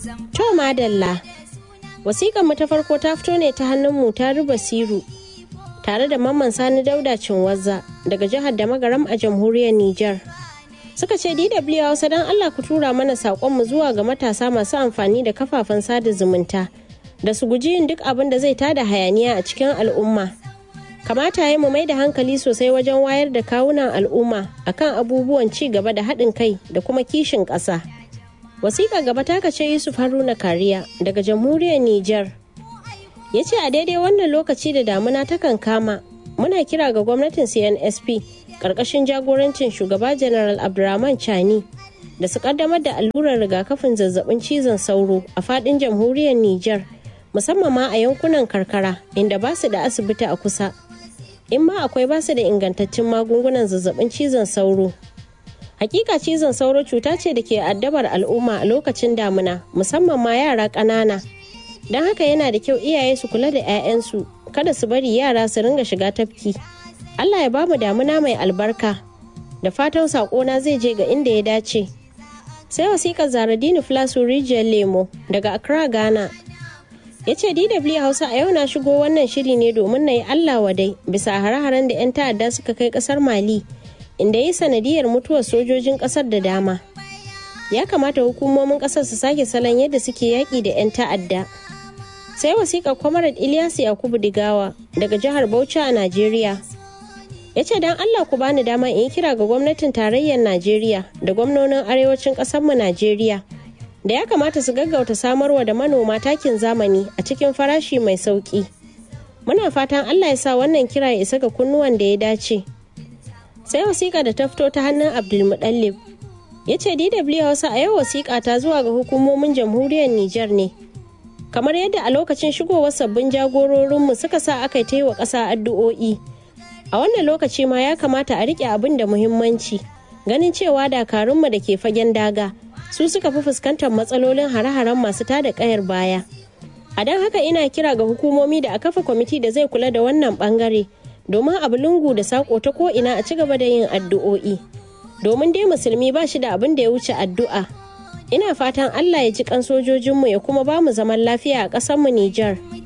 To madalla. Wasiƙar mu ta farko ta fito ne ta hannun mu ta ruba siru tare da mamman sani dauda cinwazza daga jihar da magaram a jamhuriyar Nijar. Suka ce DW Hausa don Allah ku tura mana saƙonmu zuwa ga matasa masu amfani da kafafen sada zumunta da su guji yin duk abin da zai tada hayaniya a cikin al'umma. Kamata ya mu mai da hankali sosai wajen wayar da kawunan al'umma akan abubuwan ci gaba da haɗin kai da kuma kishin ƙasa. wasiƙa gaba ta kace yusuf haruna kariya daga jamhuriyar niger ya ce a daidai wannan lokaci da damuna takan kama muna kira ga gwamnatin cnsp ƙarƙashin jagorancin shugaba general abdurrahman chani da su ƙaddamar da allurar rigakafin zazzabin cizon sauro a faɗin jamhuriyar niger musamman ma a yankunan karkara inda ba su da asibiti a kusa in ma akwai ba su da ingantaccen magungunan zazzabin cizon sauro Hakika cizon sauro cuta ce da ke addabar al'umma a lokacin damuna musamman ma yara ƙanana. Don haka yana da kyau iyaye su kula da 'ya'yansu kada su bari yara su ringa shiga tafki. Allah ya bamu damuna mai albarka da fatan saƙona zai je ga inda ya dace. Sai wasiƙar Zaradini Flasu Rijiyar Lemo daga Accra Ghana. Ya ce DW Hausa a yau na shigo wannan shiri ne domin na yi Allah wadai bisa hare-haren da 'yan ta'adda suka kai ƙasar Mali. inda yi sanadiyar mutuwar sojojin kasar da dama ya kamata hukumomin kasar su sake salon yadda suke yaƙi da 'yan ta'adda sai wasiƙar kwamarad ilyas yakubu digawa daga jihar bauchi a najeriya ya ce don allah ku bani dama in yi kira ga gwamnatin tarayyar najeriya da gwamnonin arewacin ƙasarmu najeriya da ya kamata su gaggauta samarwa da manoma takin zamani a cikin farashi mai sauƙi muna fatan allah ya sa wannan kira ya isa ga kunnuwan da ya dace sai wasiƙa da ta fito ta hannun abdulmuɗallib ya ce dw hausa a yau wasiƙa ta zuwa ga hukumomin jamhuriyar niger ne kamar yadda a lokacin shigowar sabbin jagororinmu suka sa aka ta yi wa ƙasa addu'o'i a wannan lokaci ma ya kamata a riƙe abin da muhimmanci ganin cewa dakarunmu da ke fagen daga su suka fi fuskantar matsalolin hare-haren masu tada ƙayar baya a don haka ina kira ga hukumomi da a kafa kwamiti da zai kula da wannan bangare domin abu lungu da sako ta ko'ina a ci gaba da yin addu'o'i domin dai musulmi ba shi da abin da ya wuce addu'a ina fatan allah ya ji kan sojojinmu ya kuma ba mu zaman lafiya a ƙasarmu nijar